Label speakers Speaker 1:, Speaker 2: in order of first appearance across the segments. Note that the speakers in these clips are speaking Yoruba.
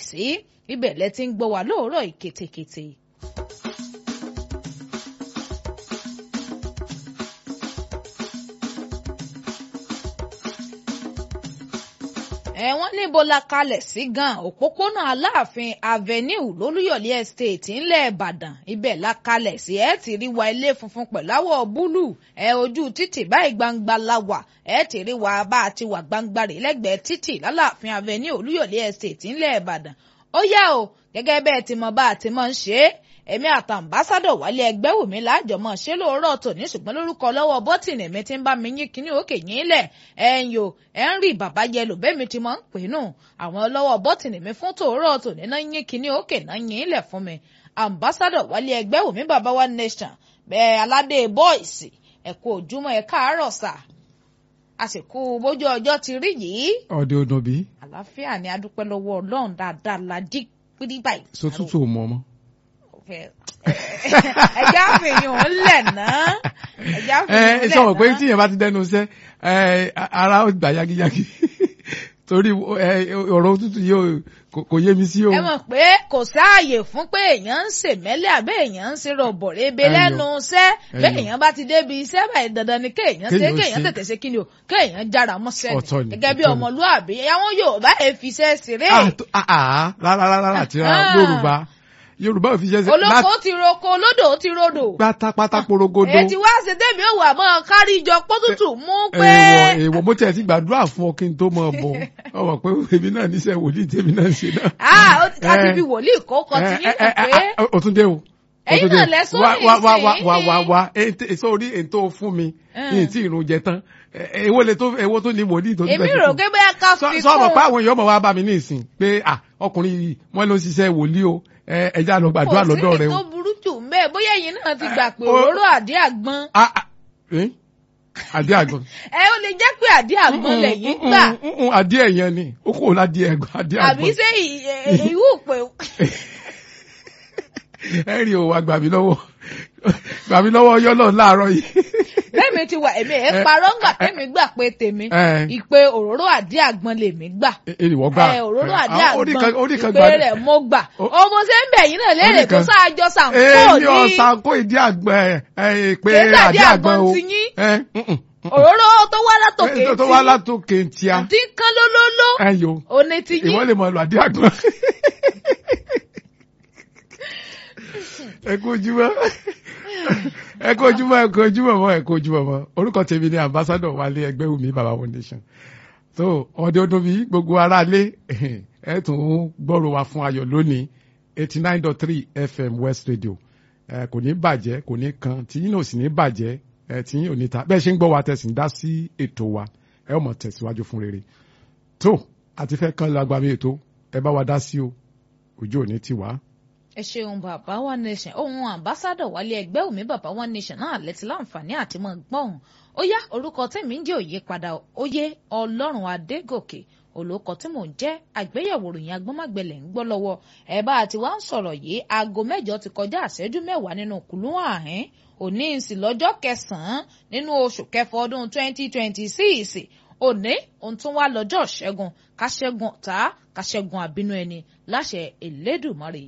Speaker 1: sí ibẹ̀ lẹ ti ń gbọ́ wá lóòrọ̀ ìketekete. ẹ̀wọ̀n níbo la kalẹ̀ sí gan òpópónà aláàfin avenue lólúyọ̀lé estate ńlẹ̀ ìbàdàn ibẹ̀ la kalẹ̀ sí ẹ̀ ti rí wa ilé funfun pẹ̀láwọ̀ búlù ẹ̀ ojú títì báyìí gbangba la wà ẹ̀ ti rí wa bá a ti wà gbangba rè lẹ́gbẹ̀ẹ́ títì lálàáfin avenue olúyọ̀lé estate ńlẹ̀ ìbàdàn ó yá o gẹ́gẹ́ bẹ́ẹ̀ ti mọ bá a ti mọ̀ ń ṣe é èmi àtàǹbásádọ̀ wálé ẹgbẹ́ wò mí láàjọmọ̀ ṣé lóòrọ̀ tòní ṣùgbọ́n lórúkọ lọ́wọ́ bọ́tìnì mi ti ń bá mi yín kíní òkè yín lẹ̀ ẹ̀yìn o ẹ̀ ń rí bàbá yẹlò bẹ́ẹ̀ mi ti mọ̀ ń pè nù àwọn lọ́wọ́ bọ́tìnì mi fún tòórọ̀ tòní náà yín kíní òkè náà yín lẹ̀ fún mi àǹbásádọ̀ wálé ẹgbẹ́ wò mí bàbá wa nation bẹ́ẹ̀ aládé bọ́ìsì ẹ kú ojúmọ́ ẹ káàárọ̀ sà àsìkò bójú ọjọ́ ti rí yìí
Speaker 2: ọdẹ ọdún bí.
Speaker 1: àlàáfíà ni adúpẹ́ lọ́wọ́ ọlọ́run dáadáa la jí pírí báyìí.
Speaker 2: so tútù ò mọ ọmọ.
Speaker 1: ẹja fìyàn ń lẹ̀ náà ẹja fìyàn ń lẹ̀
Speaker 2: ẹ
Speaker 1: náà.
Speaker 2: sọ pé tíyẹn bá ti dẹnu iṣẹ́ ara ó gbà yagiyagi torí ọ̀rọ̀ òtútù yìí kò yé mi sí o.
Speaker 1: ẹ mọ̀ pé kò sáàyè fún pé èèyàn ń ṣèmẹ́lẹ̀ àbẹ́ èèyàn ń ṣe rọ̀bọ̀rẹ́ ebe
Speaker 2: Ẹyọ.
Speaker 1: lẹ́nu iṣẹ́
Speaker 2: Ẹyọ.
Speaker 1: bẹ́ẹ̀ èèyàn bá ti débi iṣẹ́ báyìí dandan ni kéèyàn ṣe
Speaker 2: Kéèyàn ó
Speaker 1: kéèyàn
Speaker 2: ṣe.
Speaker 1: tètè ṣe kíni o kéèyàn jára mọ́ṣẹ́
Speaker 2: Ọ̀tọ̀ ni,
Speaker 1: gẹ́gẹ́ bí
Speaker 2: ọ̀tọ̀ ni.
Speaker 1: ọmọlúàbí àwọn Yorùbá ẹ̀ fi iṣẹ́ ṣeré
Speaker 2: Ah, tó- ah, ah, rárá rárá àti rárá
Speaker 1: Ah.
Speaker 2: yorùbá yorùbá ò fi ṣe ṣe
Speaker 1: olóko ti roko olódò ti rodò
Speaker 2: pátápátá porogodo.
Speaker 1: èyí ti wá ṣe débi òwò àmọ́ kárí ìjọ pọ́tútù mú pé
Speaker 2: èèwọ̀ èèwọ̀ mo tiẹ̀ ti gbàdúrà fún ọ kí n tó mọ̀ bọ̀ ọmọ pé èmi náà níṣẹ́ wòlíì tèmi náà ń ṣe náà.
Speaker 1: ah ó ti ká ti
Speaker 2: Eh.
Speaker 1: fi wòlíì kókọ ti yín
Speaker 2: Eh,
Speaker 1: mọ̀
Speaker 2: eh,
Speaker 1: pé
Speaker 2: eh, o tún dé o. o
Speaker 1: Ẹ̀yin
Speaker 2: tún dé
Speaker 1: náà
Speaker 2: o.
Speaker 1: lẹ sọ
Speaker 2: wá
Speaker 1: ní
Speaker 2: wá wá wá
Speaker 1: ìsìn.
Speaker 2: wá wá wá ètè sórí ètò fún mi
Speaker 1: Eh.
Speaker 2: ní tí ìrun jẹ tán Eh, èwo lè tó èwo tó ní wòlíì tó tún
Speaker 1: èmi
Speaker 2: fẹ́
Speaker 1: rò
Speaker 2: fún
Speaker 1: pé bóyá ká
Speaker 2: sọ
Speaker 1: fi
Speaker 2: sọ ọmọ
Speaker 1: kún
Speaker 2: pé àwọn èèyàn mọ̀ wá bá mi ní ìsìn pé ah ọkùnrin yìí wọ́n ló ń ṣiṣẹ́ wòlíì o ẹ ẹja lọ gbàdúrà lọ́dọ̀ rẹ
Speaker 1: kò sí
Speaker 2: o.
Speaker 1: ètò burú jù ń bẹ́ẹ̀ bóyá ẹ̀yin náà ti gbà pé
Speaker 2: o-
Speaker 1: òróró àdí àgbọn
Speaker 2: Ah, ah, eh? àdé àgbọn.
Speaker 1: ẹ ó lè jẹ́ pé àdí àgbọn lẹ́yìn gbà
Speaker 2: àdé ẹ̀yẹn ni ó kò ládé ẹ̀gbọ́n àdé
Speaker 1: àbí
Speaker 2: àgbọn.
Speaker 1: ṣé ìwú pé
Speaker 2: ẹ rí o wa gbà mí lọ́wọ́ gbà mí lọ́wọ́ ọyọ́ náà láàárọ̀ yìí.
Speaker 1: bẹ́ẹ̀mi ti wà èmi ẹ̀ parọ́ ńgbà tẹ́mi gbà pé tèmi
Speaker 2: Eh.
Speaker 1: ìpè òróró àdí àgbọn lèmi gbà
Speaker 2: ènìwọ̀ gbà.
Speaker 1: ẹ òróró àdí
Speaker 2: Ah, ó ní kan- ó ní
Speaker 1: àgbọn
Speaker 2: kan
Speaker 1: ìpè
Speaker 2: gbà-
Speaker 1: rẹ̀ mo gbà
Speaker 2: Ó-
Speaker 1: ọmọ ṣe ń bẹ̀ yín náà léèrè
Speaker 2: ní
Speaker 1: tó
Speaker 2: kan-
Speaker 1: sáájọ sàǹkó
Speaker 2: èmi
Speaker 1: ní
Speaker 2: ọ̀sán kó ìdí àgbọn ẹ̀ ẹ̀ pé
Speaker 1: Kìí ṣàdí
Speaker 2: àdé àgbọn
Speaker 1: àgbọn
Speaker 2: o.
Speaker 1: ti yín.
Speaker 2: ẹ mm, mm, mm.
Speaker 1: òróró tó wá látòkè
Speaker 2: Ẹ, tó wá látòkè tíá
Speaker 1: àti kán lólóló
Speaker 2: ẹ yo
Speaker 1: òní ti yín
Speaker 2: ìwọ lè mọ lọ àdé àgbọn. ẹ kú ojúmọ́ ẹ kú ojúmọ́ ẹ kú ojúmọ́ mọ́ ẹ kú ojúmọ́ mọ́ orúkọ tèmi ni ambassador Wálé Ẹgbẹ́wùmí baba foundation so ọdẹ ọdún bíi gbogbo aráalé ẹ tún gbọ́rọ̀ wá fún ayọ̀ lónìí eighty nine dot three fm west radio ẹ kò ní bàjẹ́ kò ní kan tí yín náà sì ní bàjẹ́ ẹ tí yín ò ní ta bẹ́ẹ̀ ṣe ń gbọ́ wa tẹ̀sí ń dá sí ètò wa ẹ ó mọ̀ tẹ̀síwájú fún rere tó àti fẹ́ kán lágbàmí ètò ẹ bá wa dá sí o ojú ò ní tì wá.
Speaker 1: ẹ ṣeun bàbá one nation ohun ambassadọ wálé ẹgbẹ́ òmí bàbá one nation náà lẹ́tí láǹfààní àti mọ̀ gbọ́n ó yá orúkọ tèmi ń jẹ́ òye padà óyé ọlọ́run adégòkè olóko tí mò ń jẹ́ àgbéyẹ̀wò ròyìn agbọ́nmágbẹ̀lẹ̀ ń gbọ́ lọ́wọ́ ẹ̀ bá àti wá ń sọ̀rọ̀ yìí aago mẹ́jọ ti kọjá àṣẹ́jú mẹ́wàá nínú kùlú àhín òní ìsìn lọ́jọ́ kẹsàn-án nínú oṣù kẹfọ ọdún twenty twenty six òní òun tún wá lọ́jọ́ ṣẹ́gun káṣẹ́gun ọ̀tá káṣẹ́gun àbínú ẹni láṣẹ Elédùmarè.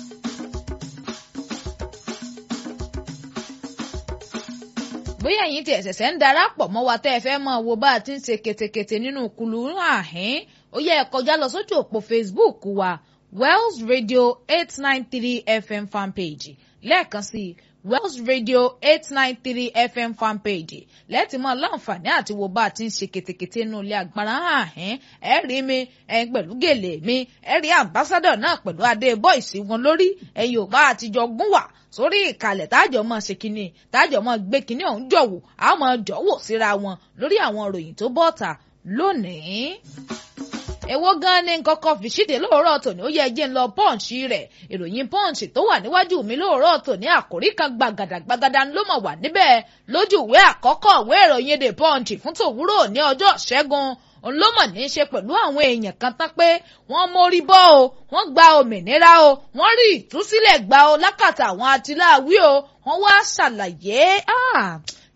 Speaker 1: bóyá ẹ̀yin tí ẹ̀sẹ̀sẹ̀ ń darapọ̀ mọ́ wa tẹ́ ẹ fẹ́ mọ̀ wo bá a ti ń ṣe ketekete nínú kùlù àhín ó yẹ ẹ kọjá lọ sójú òpó Facebook wa Wells Radio eight nine three FM fanpage lẹ́ẹ̀kan sí i Wells Radio eight nine three FM fanpage lẹ́ẹ̀tì mọ́ láǹfààní àti wo bá a ti ń ṣe ketekete nínú ilé agbára àhín ẹ rí mi ẹ pẹ̀lú gèlè mi ẹ rí ambassadọ̀ náà pẹ̀lú adé bọ́ìsì wọn lórí ẹ̀yin ò bá àtijọ́ gún wà sórí ìkàlẹ̀ tájọ mọ̀ ṣe kínní tájọ mọ̀ gbé kínní ọ̀hún jọ̀wọ́ a mọ̀ jọ̀wọ́ síra wọn lórí àwọn ìròyìn tó bọ́ta lónìí. èwo gan ni nǹkan kan fi ṣíde lóòrọ̀ tòní ó yẹ jẹ́ ń lọ pọ́ǹsì rẹ̀ ìròyìn pọ́ǹsì tó wà níwájú mi lóòrọ̀ tòní àkòrí kan gbàgàdà gbàgàdà ló mọ̀ wà níbẹ̀ lójú ìwé àkọ́kọ́ ìwé ìròyìn the punch fún tòwúrò ní ọjọ́ ṣẹ́gun òun ló mọ̀ ní í ṣe pẹ̀lú àwọn èèyàn kan tán pé wọ́n mórí bọ́ o wọ́n gba òmìnira o wọ́n rí ìtúsílẹ̀ gbà o lákàtà àwọn atiláwí o wọ́n wá ṣàlàyé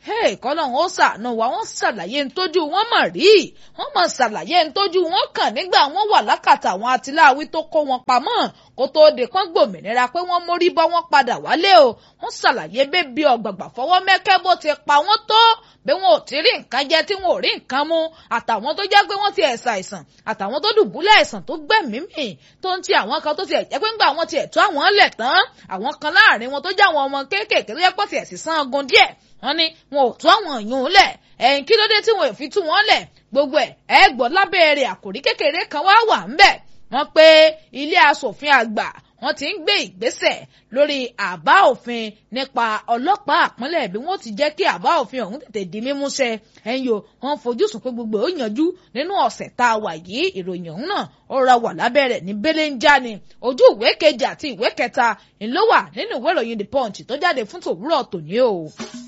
Speaker 1: kọ́lọ́hún ó ṣàánú wa wọ́n ṣàlàyé ntójú wọn mọ̀ rí wọ́n mọ̀ ṣàlàyé ntójú wọn kàn nígbà wọ́n wà lákàtà àwọn atiláwí tó kó wọn pamọ́ kó tóó de kán gbòmìnira pé wọ́n mórí bọ́ wọ́n padà wálé o wọ́n ṣàlàyé bébí ọ̀gbàgbà fọwọ́ mẹ́kẹ́ bó ti pa wọ́n tó bí wọn ò ti rí nǹkan jẹ tí wọn ò rí nǹkan mu àtàwọn tó jẹ́ pé wọ́n ti ẹ̀sà àìsàn àtàwọn tó dùbúlẹ̀ àìsàn tó gbẹ̀mí mì tó ń ti àwọn kan tó ti ẹ̀jẹ̀ pé ńgbà wọn ti ẹ̀tọ́ àwọn lẹ̀ tán àwọn kan láàrin wọn tó jẹ́ àwọn ọmọ kéékèèké tó jẹ́ pọ̀ ti ẹ̀sìn sán ogun díẹ̀ wọ́n ní wọn ò tó àwọn èèyàn lẹ̀ ẹ̀yìn kí ló dé tí wọn ò fi tú wọn lẹ̀ gbogbo ẹ̀ ẹ gbọ́ lábẹ́ rẹ̀ àkòrí kékeré kan wá wà ńbẹ̀ wọ́n pé ilé asòfin àgbà wọ́n ti ń gbé ìgbésẹ̀ lórí àbá òfin nípa ọlọ́pàá àpọ́nlẹ̀ bí wọ́n ti jẹ́ kí àbá òfin ọ̀hún tètè di mímúṣẹ ẹ̀yìn o wọ́n fojúsùn pé gbogbo ó yanjú nínú ọ̀sẹ̀ tá a wà yìí ìròyìn ọ̀hún náà ó ra wà lábẹ́ rẹ̀ ní belenja ni ojú ìwé kejì àti ìwé kẹta ńlọ wà nínú ìwé ìròyìn the punch tó jáde fún tòwúrọ̀ tòní o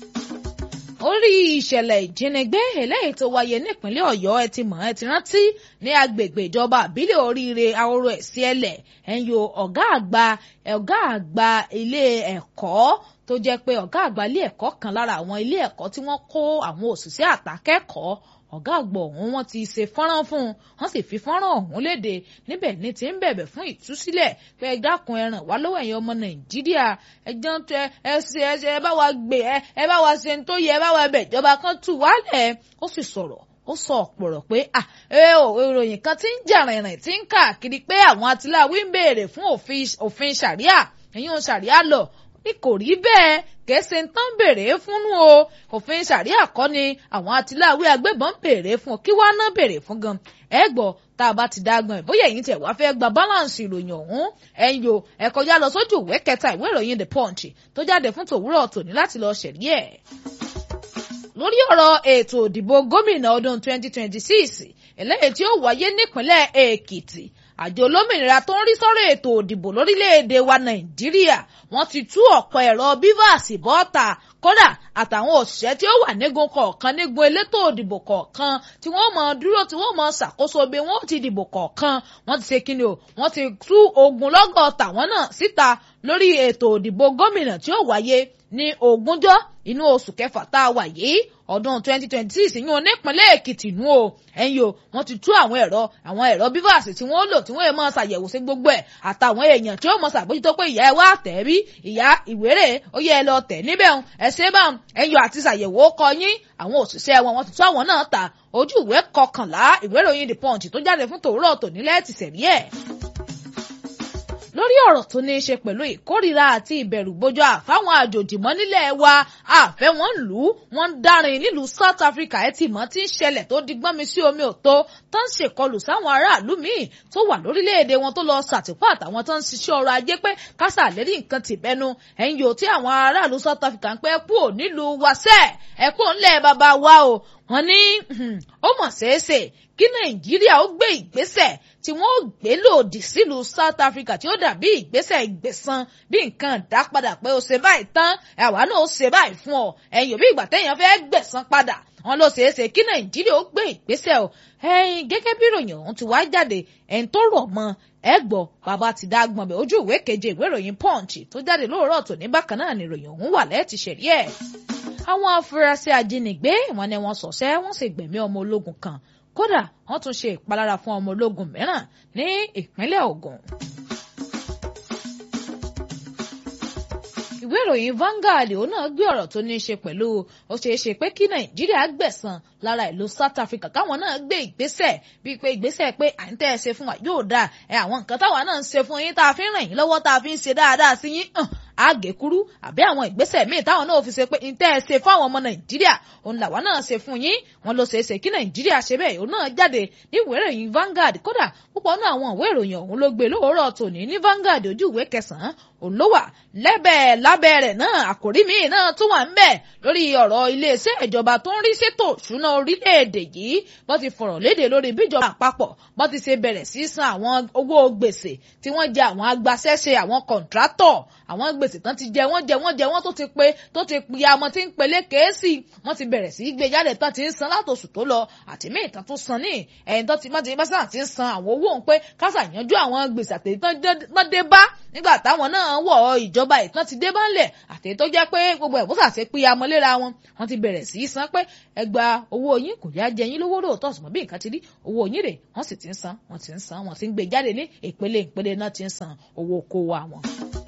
Speaker 1: orí ìṣẹ̀lẹ̀ ìjínigbé eléyìí tó wáyé nípínlẹ̀ ọ̀yọ́ ẹ ti mọ̀ ẹ ti rántí ní agbègbè ìjọba àbílẹ̀ oríire ahoro ẹ̀sí ẹlẹ̀ ẹ̀yọ ọ̀gá àgbà ọ̀gá àgbà ilé ẹ̀kọ́ tó jẹ́ pé ọ̀gá àgbà ilé ẹ̀kọ́ kan lára àwọn ilé ẹ̀kọ́ tí wọ́n kó àwọn òṣìṣẹ́ àtàkẹ́kọ̀ọ́ ọ̀gá àgbà ọ̀hún wọ́n ti ṣe fọ́nrán fún un wọ́n sì fi fọ́nrán ọ̀hún léde níbẹ̀ ní ti ń bẹ̀bẹ̀ fún ìtúsílẹ̀ pé ẹ dákun ẹ ràn wá lọ́wọ́ ẹ̀yin ọmọ nàìjíríà ẹ jẹ́ ń tẹ ẹ ṣe ẹ ṣe ẹ bá wa gbé ẹ ẹ bá wa ṣe ń tó yẹ ẹ bá wa bẹ̀ ìjọba kan tù wálẹ̀ ó sì sọ̀rọ̀ ó sọ ọ̀pọ̀rọ̀ pé à ẹ ò ìròyìn kan ti ń jà rìnrìn tí ń káàkiri pé àwọn atiláwí ń béèrè fún òfin ṣàríà ẹ̀yin ò ṣàríà lọ ní kò rí bẹ́ẹ̀ kèése ń tán béèrè fúnnú o òfin ṣàríà kọ́ ni àwọn atiláwí agbébọn béèrè fún kí wàá ná béèrè fún gan ẹ gbọ́ tá a bá ti dágbọn ẹ bóyá ẹ̀yin tẹ́ wá fẹ́ gba balance ìròyìn ọ̀hún ẹ̀yin o ẹ kọjá lọ sójú ìwé kẹta ìwé ìròyìn the punch tó jáde fún tòwúrọ̀ tòní láti lọ ṣẹ̀rí ẹ̀ lórí ọ̀rọ̀ ètò òdìbò gómìnà ọdún 2026 eléyìí tí ó wáyé nípínlẹ̀ èkìtì àjọ olómìnira tó ń rí sọ́rọ̀ ètò òdìbò lórílẹ̀‐èdè wa nàìjíríà wọ́n ti tú ọ̀pọ̀ ẹ̀rọ bivas bọ́ta kódà àtàwọn òṣìṣẹ́ tí ó wà nígun kọ̀ọ̀kan nígun elétò òdìbò kọ̀ọ̀kan tí wọ́n mọ dúró tí wọ́n mọ ṣàkóso bí wọ́n ti dìbò kọ̀ọ̀kan wọ́n ti ṣe kíni o wọ́n ti tú ogunlọ́gọ̀ tàwọn náà síta lórí ètò òdìbò gómìnà tí ó wáyé ní ogúnjọ́ inú oṣù kẹfà tá a wà yìí ọdún 2026 yún onípínlẹ̀ èkìtì nù o ẹ̀yin o wọ́n ti tú àwọn ẹ̀rọ àwọn ẹ̀rọ bíbáàsì tí wọ́n lò tí wọ́n yẹ máa ṣàyẹ̀wò sí gbogbo ẹ̀ àtàwọn èèyàn tí ó mọ ṣàbójútó pé ìyá ẹ wá tẹ̀ bí ìyá ìwéré ó yẹ ẹ lọ tẹ̀ níbẹ̀ ń ẹ ṣe bá ẹ̀yọ àti ṣàyẹ̀wò kọ yín àwọn òṣìṣẹ́ wọn wọ́n ti tú àwọn náà ta ojú ìwé kọkànlá ìwé ìròyìn the punch tó jáde fún tòwúrọ̀ tònílẹ̀ ti sẹ̀rí ẹ̀ lórí ọ̀rọ̀ tó ní í ṣe pẹ̀lú ìkórìíra àti ìbẹ̀rùbojo àfáwọn àjòjì mọ́ nílẹ̀ wa àfẹ́ wọn lù ú wọ́n ń dárin nílùú South Africa ẹ̀ tì mọ́ tí ń ṣẹlẹ̀ tó di gbọ́nmi sí omi òtó tó ń ṣèkọlù sáwọn aráàlú míì tó wà lórílẹ̀‐èdè wọn tó lọ ṣàtìpó àtàwọn tó ń ṣiṣẹ́ ọrọ̀ ajé pé kásà lérí nǹkan ti bẹnu ẹ̀yìn yòó tí àwọn aráàlú South Africa ń pẹ́ kú ò nílùú wasẹ́ ẹ̀ kú ńlẹ̀ bàbá wa o wọ́n ní ó mọ̀ ṣeéṣe kí nàìjíríà ó gbé ìgbésẹ̀ tí wọ́n ó gbé lòdì sílùú south africa tí ó dàbí ìgbésẹ̀ ìgbẹ̀san bí nǹkan dá padà pé ó ṣe báyìí tán àwa náà ó ṣe báyìí fún ọ ẹ̀yìn òbí ìgbà téèyàn fẹ́ gbẹ̀san padà wọ́n ló ṣeé ṣe kí nàìjíríà ó gbé ìgbésẹ̀ o ẹ̀yìn gẹ́gẹ́ bí ìròyìn ọ̀hún ti wá jáde ẹ̀ń tó rọ̀ mọ́ ẹ gbọ́ bàbá ti dá gbọ̀n bẹ̀ ojú ìwé keje ìwé ìròyìn punch tó jáde lóòrọ̀ tòní bákan náà ni ìròyìn ọ̀hún wà lẹ́ẹ̀tì ṣẹ̀rí ẹ̀ àwọn afurasí ajínigbé wọn ni wọ́n ṣọṣẹ́ wọ́n sì gbẹ̀mí ọmọ ológun kan kódà wọ́n tún ṣe ìpalára fún ọmọ ológun mìíràn ní ìpínlẹ̀ Ògùn. ìwé ìròyìn Vanguard òun náà gbé ọ̀rọ̀ tó ní í ṣe pẹ̀lú ó ṣeé ṣe pé kí Nàìjíríà gbẹ̀san lára ìlú South Africa káwọn náà gbé ìgbésẹ̀ bíi pé ìgbésẹ̀ pé à ń tẹ́ ẹ ṣe fún wa yóò dáa ẹ àwọn nǹkan táwa náà ń ṣe fún yín tá a fi ń ràn yín lọ́wọ́ tá a fi ń ṣe dáadáa sí yín àgékúrú àbí àwọn ìgbésẹ̀ míì táwọn náà fi ṣe pé ń tẹ́ ẹ ṣe fún àwọn ọmọ Nàìjíríà òun làwa náà ṣe fún yín wọn ló ṣeé ṣe kí Nàìjíríà ṣe bẹ́ẹ̀ òun náà jáde ní ìwé ìròyìn Vanguard kódà púpọ̀ náà àwọn ìwé ìròyìn ọ̀hún ló gbé lóòrọ̀ tòní ní Vanguard ojú ìwé kẹsàn-án òun ló wà lẹ́bẹ̀ẹ́ lábẹ́ rẹ̀ náà àkòrí míì náà tún wà ń bẹ̀ lórí ọ̀rọ̀ iléeṣẹ́ ìjọba tó ń rí sétò ìṣúná orílẹ̀-èdè yìí bó ti fọ̀rọ̀ léde lórí bíjọba àpapọ̀ bó ti ṣe bẹ̀rẹ̀ sí san àwọn owó gbèsè tí wọ́n jẹ àwọn agbaṣẹ́ṣe àwọn kọ̀ǹtrátọ̀ àwọn gbèsè gbèsè tán ti jẹ wọ́n jẹ wọ́n jẹ wọ́n tó ti pe tó ti pe amọ̀ tí ń pelé kéésì wọ́n ti bẹ̀rẹ̀ sí í gbé jáde tán ti ń san látòṣù tó lọ àti míì tán tó san ní ẹ̀yìn tán ti má ti bá sàn ti ń san àwọn owó òun pé kásà yanjú àwọn gbèsè àtẹ̀yí tán dé bá nígbà táwọn náà wọ̀ ìjọba ìtàn ti dé bá ńlẹ̀ àtẹ̀yí tó jẹ́ pé gbogbo ẹ̀ bó sàṣe pé amọ̀léra wọn wọ́n ti bẹ̀rẹ̀ sí í san pé ẹ gba owó yín kò yá jẹ yín lówó lóòótọ́ ṣùgbọ́n bí nǹkan ti rí owó yín rè wọ́n sì ti ń san wọ́n ti ń san wọ́n ti ń gbé jáde ní ìpele ìpele náà ti ń san owó kówó àwọn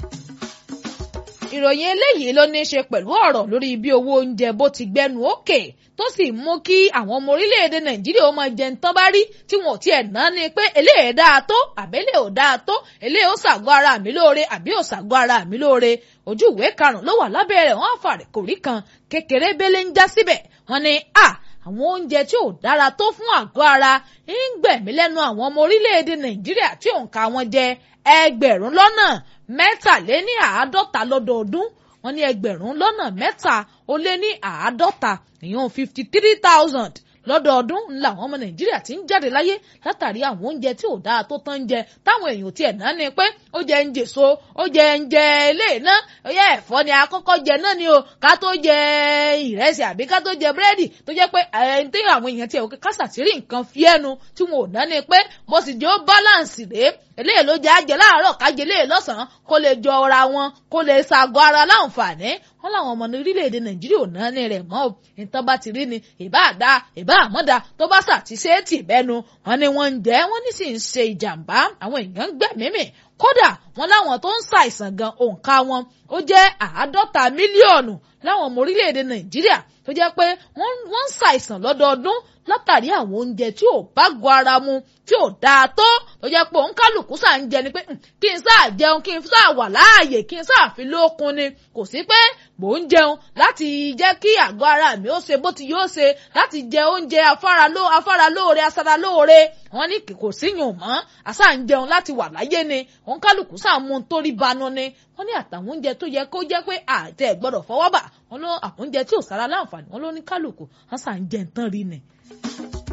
Speaker 1: ìròyìn eléyìí ló ní í ṣe pẹ̀lú ọ̀rọ̀ lórí bí owó oúnjẹ bó ti gbẹnu òkè tó sì mú kí àwọn ọmọ orílẹ̀-èdè nàìjíríà ó máa jẹun tán bá rí tí wọn ò tiẹ̀ ná ni pé eléyìí dáa tó àbẹ́lẹ̀ ò dáa tó eléyìí ó ṣàgọ́ ara mi lóore àbí ò ṣàgọ́ ara mi lóore ojú ìwé karùn-ún ló wà lábẹ́ rẹ̀ wọ́n àfàrẹ̀ kò rí kan kékeré bẹ́lẹ̀ ń já síbẹ̀ wọ́n ní à àwọn oúnjẹ tí ò dára tó fún àgọ́ ara ń gbẹ̀mí lẹ́nu àwọn ọmọ orílẹ̀-èdè nàìjíríà tí òǹkà wọn jẹ ẹgbẹ̀rún lọ́nà mẹ́tàléní àádọ́ta lọ́dọọdún wọ́n ní ẹgbẹ̀rún lọ́nà mẹ́ta ó lé ní àádọ́ta ìyẹn fifty three thousand lọ́dọọdún ńlá àwọn ọmọ nàìjíríà ti ń jáde láyé látàrí àwọn oúnjẹ tí ò dáa tó tán ń jẹ táwọn èèyàn tiẹ̀ náà ni pé ó jẹ ń jèso ó jẹ ń jẹ ilé iná ọyẹ ẹ̀fọ́ ni àkọ́kọ́ jẹ náà ni o ká tó jẹ ìrẹsì àbí ká tó jẹ búrẹ́dì tó jẹ́ pẹ ẹni tí àwọn èèyàn tiẹ̀ òkè kásàtìrì nǹkan fi ẹnu tí wọn ò náà ni pé mo sì jẹ́ ó báláǹsì rèé eléyìí ló jẹ́ àjẹ́ láàárọ̀ kájẹ́ eléyìí lọ́sàn-án kó lè jọ ara wọn kó lè ṣàgọ́ ara láǹfààní wọn làwọn ọmọ orílẹ̀-èdè nàìjíríà ò náà ní rẹ̀ mọ́ ìtàn bá ti rí ni ìbá àdá ìbá àmọ́dá tó bá ṣàtìṣe é tì bẹ́nu wọn ni wọ́n ń jẹ́ wọ́n ní sì ń ṣe ìjàmbá àwọn èèyàn ń gbẹ̀mímì kódà wọn láwọn tó ń ṣàìsàn gan òǹkà wọn ó jẹ́ àádọ́ta mílíọ̀nù láwọn ọmọ orílẹ̀-èdè nàìjíríà tó jẹ́ pé wọ́n ń ṣàìsàn lọ́dọọdún látàrí àwọn oúnjẹ tí ò bá gọ ara mu tí ò dáa tó tó jẹ́ pé òun kálukú sáà ń jẹ ni pé kí n sáà jẹun kí n sáà wà láàyè kí n sáà fi lókun ni kò sí pé mò ń jẹun láti jẹ́ kí àgọ́ ara mi ó ṣe bó ti yóò ṣe láti jẹ oúnjẹ afáralóore asaralóore wọ́n ní kò síyùn mọ́ àṣà ń jẹun láti wà láyé ni òun kálukú sáà mú un torí banu ni wọ́n ní àtàwọn oúnjẹ tó yẹ kó jẹ́ pé àtẹ gbọ́dọ̀ fọwọ́ bà wọ́n ló àwọn oúnjẹ tí ò sára láǹfààní wọ́n ló ní kálukú àṣà ń jẹ nǹkan rí ni.